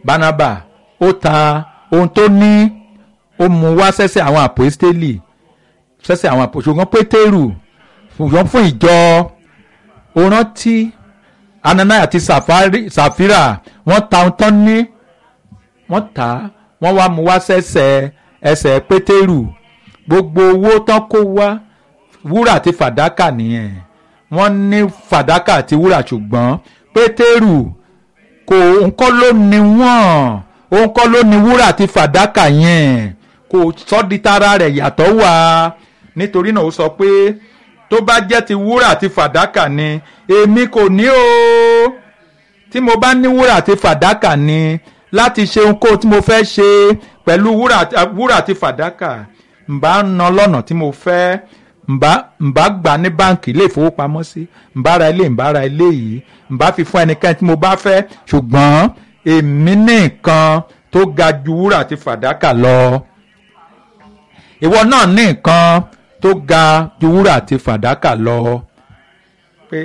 Barnaba ó ta ohun tó ní ó mú wá sẹ́sẹ̀ àwọn àpòstélì sẹ́sẹ̀ àwọn àpò ṣùgbọ́n pétérù ṣùgbọ́n fún ìjọ ó rántí ananaya àti Safari- sàfírà wọ́n ta ohun tán ní wọ́n tà á wọ́n wá mú wá sẹ́sẹ̀ ẹsẹ̀ pétérù gbogbo owó tán kó wá wúrà àti fàdákà nìyẹn wọ́n ní fàdákà àti wúrà ṣùgbọ́n pétérù kò ńkọ́ ló ní wọ́n òun kọ́ ló ní wúrà àti fàdákà yẹn kò sọ́ di tara rẹ̀ yàtọ̀ wá nítorí náà ó sọ pé tó bá jẹ́ ti wúrà àti fàdákà ni èmi kò ní o tí mo bá ní wúrà àti fàdákà ni láti ṣe ohunkóhun tí mo fẹ́ ṣe pẹ̀lú wúrà àti- wúrà àti fàdákà ǹbá ná lọ́nà tí mo fẹ́ ǹbá ǹbá gbà ní báǹkì ilé ìfowópamọ́sí ǹbá ra ilé ǹbá ra ilé yìí ǹbá fi fún ẹnikẹ́ni tí mo bá fẹ́ ṣùgbọ́n èmi ní nǹkan tó ga ju wúrà àti fàdákà lọ ìwọ náà ní nǹkan tó ga ju wúrà àti fàdákà lọ pé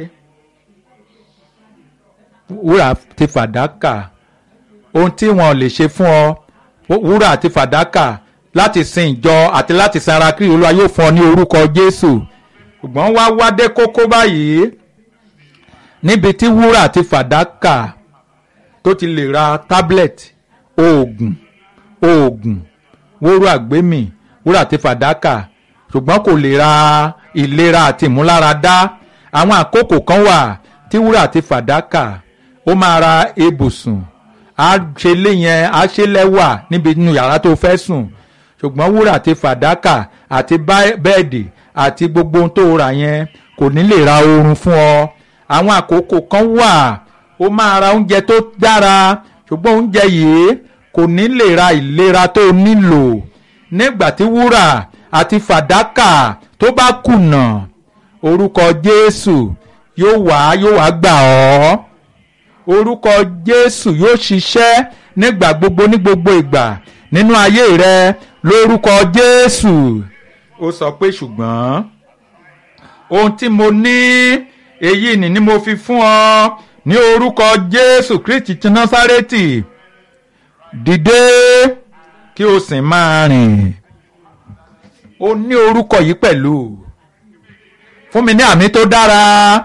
wúrà àti fàdákà ohun tí wọn lè ṣe fún ọ wúrà àti fàdákà láti sin ìjọ àti láti sin ara kiri olúwa yóò fún ọ ní orúkọ jésù ṣùgbọ́n wá wádé kókó báyìí níbi tí wúrà àti fàdákà tó ti lè ra tablet oògùn oògùn wóró àgbémì wúrà àti fàdákà ṣùgbọ́n kò lè ra ìlera àti ìmúláradá àwọn àkókò kan wà tí wúrà àti fàdákà ó máa ra ibùsùn á ṣe lé yẹn á ṣe lẹ́wà níbi inú yàrá tó fẹ́ sùn ṣùgbọ́n wúrà àti fàdákà àti bá- bẹ́ẹ̀dì àti gbogbo ohun tó rà yẹn kò ní lè ra oorun fún ọ àwọn àkókò kan wà ó máa ra oúnjẹ tó dára ṣùgbọ́n oúnjẹ yìí kò ní lè ra ìlera tó nílò nígbà tí wúrà àti fàdákà tó bá kùnà orúkọ Jésù yóò wá yóò wá gbà ọ́ orúkọ Jésù yóò ṣiṣẹ́ nígbà gbogbo ní gbogbo ìgbà nínú ayé rẹ lórúkọ Jésù ó sọ pé ṣùgbọ́n ohun tí mo ní èyí ni ni mo fi fún ọ ní orúkọ Jésù Kristi ti Násárẹ́tì dìde kí o sì máa rìn o ní orúkọ yìí pẹ̀lú fún mi ní àmì tó dára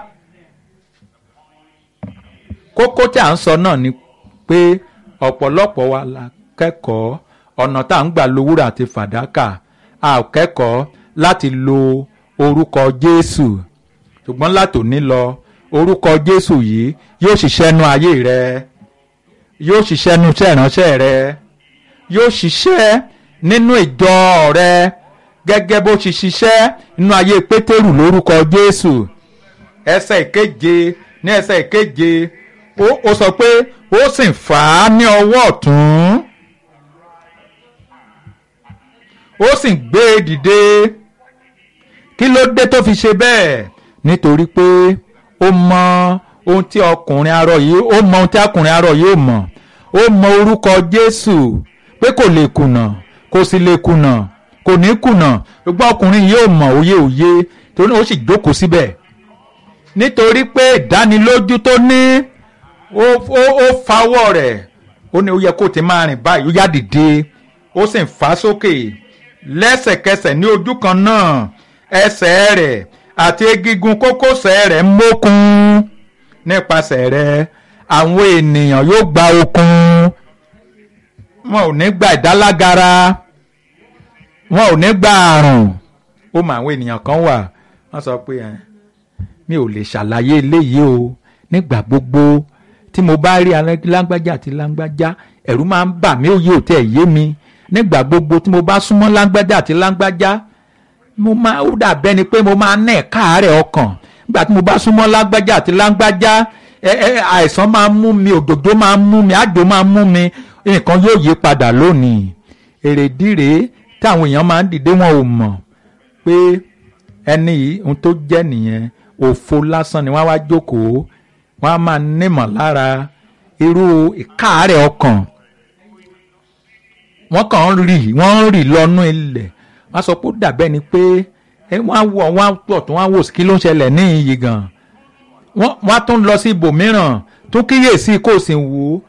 kókó tí à ń sọ náà ni pé ọ̀pọ̀lọpọ̀ wa la kẹ́kọ̀ọ́ ọ̀nà tá à ń gbà lo wúrà àti fàdákà a ò kẹ́kọ̀ọ́ láti lo orúkọ Jésù ṣùgbọ́n látòní lọ orúkọ Jésù yìí yóò ṣiṣẹ́ nú ayé rẹ yóò ṣiṣẹ́ nú iṣẹ́ ìránṣẹ́ rẹ yóò ṣiṣẹ́ nínú ìjọ rẹ gẹ́gẹ́ bó ṣe ṣiṣẹ́ nínú ayé Pétérù lórúkọ Jésù ẹsẹ̀ ìkeje ní ẹsẹ̀ ìkeje ó ó sọ pé ó sì fà á ní ọwọ́ ọ̀tún ó sì gbé e dìde kí ló dé tó fi ṣe bẹ́ẹ̀ nítorí pé ó mọ ohun tí ọkùnrin arọ yìí ó mọ ohun tí ọkùnrin arọ yìí ó mọ̀ ó mọ orúkọ Jésù pé kò lè kùnà kò sì lè kùnà kò ní kùnà ṣùgbọ́n ọkùnrin yìí ò mọ̀ òye òye torí ó sì jókòó síbẹ̀ nítorí pé ìdánilójú tó ní ó ó ó fa ọwọ́ rẹ̀ ó ní ó yẹ kó ti máa rìn báyìí ó yá dìde ó sì ń fà á sókè lẹ́sẹ̀kẹsẹ̀ ní ojú kan náà ẹsẹ̀ rẹ̀ àti egungun kókósẹ̀ rẹ̀ mókun nípasẹ̀ rẹ̀ àwọn ènìyàn yóò gba okun wọn ò ní gba ìdálágara wọn ò ní gba àrùn ó mọ àwọn ènìyàn kan wà wọ́n sọ pé ẹ mi ò lè ṣàlàyé eléyìí o nígbà gbogbo tí mo bá rí lágbájá àti lágbájá ẹ̀rù máa ń bà mí òye ò tẹ̀ yé mi nígbà gbogbo tí mo bá súnmọ́ lágbájá àti lágbájá mo máa ó dàbẹ́ ni pé mo máa ń nẹ̀ káàárẹ̀ ọkàn nígbà tí mo bá súnmọ́ lágbájá àti lágbájá ẹ ẹ àìsàn máa ń mú mi òdòdó máa ń mú mi àjò máa ń mú mi nǹkan yóò yí padà lónìí èrèdí rèé tí àwọn èèyàn máa ń dìde wọn ò mọ̀ pé ẹni yìí ohun tó jẹ́ nìyẹn òfo lásán ni wọ́n wá jókòó wọ́n á máa nímọ̀ lára irú ìkáàárẹ̀ ọkàn wọ́n kàn ń rì wọ́n ń rì lọ́nú ilẹ̀ wọ́n sọ pé ó dàbẹ́ ni pé wọ́n á wọ̀ wọ́n á pọ̀ tó wọ́n á wò sí kí ló ń ṣẹlẹ̀ ní iyì gan wọ́n á tún lọ sí ibòmíràn tún kíyèsí kó o sì wò ó